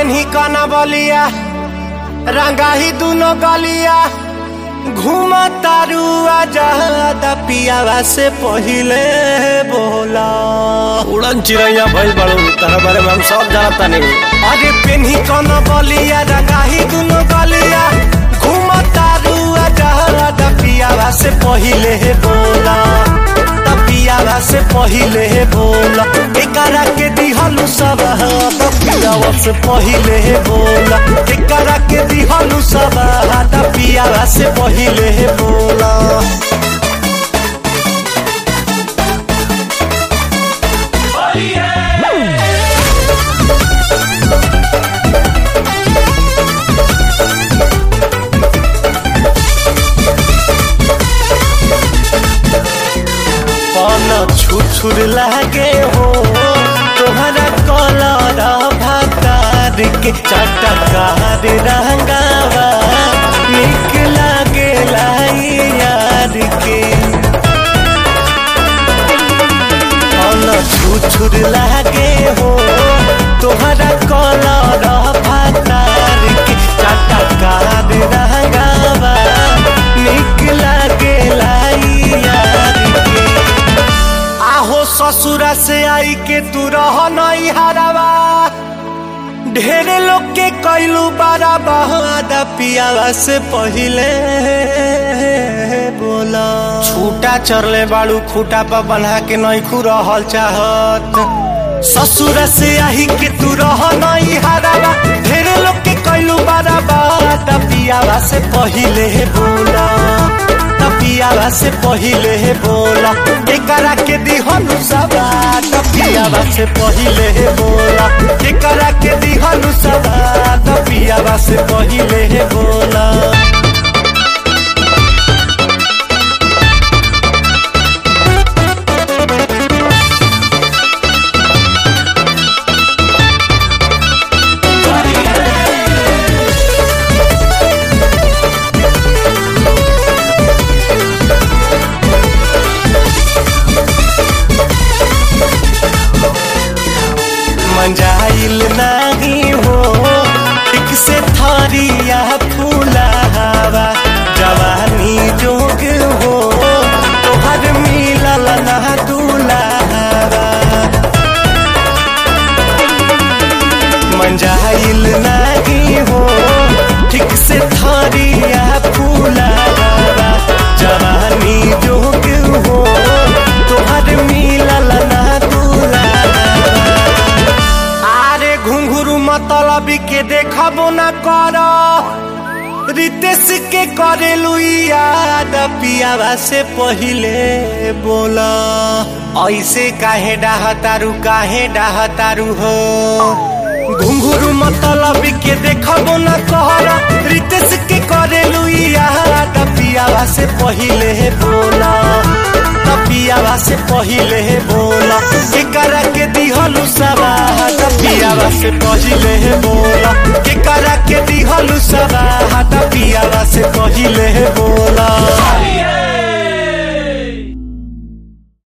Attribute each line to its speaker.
Speaker 1: पेन्ही कना बलिया रंगाही दुनो गलिया घूम तारू आजादा पियावा से पहिले बोला
Speaker 2: उड़न चिड़ैया भइल बड़ू तहरा बारे में हम सब जानता नहीं
Speaker 1: अरे पेन्ही कना बलिया रंगाही दुनो गलिया घूम तारू आजादा पियावा से पहिले बोला पियावा से पहिले बोला एकरा के दिहलु सब पियावा से पहिले बोला एकरा के दिहलु सब पियावा से पहिले बोला पन छुछुर लागे हो तोहरा कलर भातार के चटकार रंगावा निक लागे लाई यार के पन छुछुर लागे हो तोहरा कलर भातार के चटकार रंगावा निक लागे लाई यार के आहो ससुरा से आई के तू रह नहीं हरावा ढेरे लोग के कैलू बारा बहादा पियावा से पहिले बोला छूटा चरले बाड़ू खूटा पर बन्हा के नहीं खू रहल चाहत ससुर से आई के तू रह नहीं हरावा ढेरे लोग के कैलू बारा बहादा पियावा से पहिले बोला पियावा से पहिले बोला एकरा के दिहनु सबा पियावा से पहिले बोला एकरा के दिहनु सबा पियावा से पहिले बोला मंजाइल नहीं हो एक से थरिया फूला हवा जवानी जोग हो तोहर मिलल ना दूला हवा मंजाइल नहीं हो ठीक से थरिया फूला हवा जवानी जोग हो तोहर मिलल ना दूला आरे घुंघरू मतलब के देखबो न कर रितेश के करेलू याद पियावा से पहिले बोला ऐसे काहे डाहतारू काहे डाहतारू हो घुंघरू मतलब के देखबो न कर रितेश के करेलू याद पियावा से पहिले बोला पियावा से पहिले बोला एकरा के दिहलु सबा पियावा से पहिले बोला एकरा के दिहलु सबा पियावा से पहिले बोला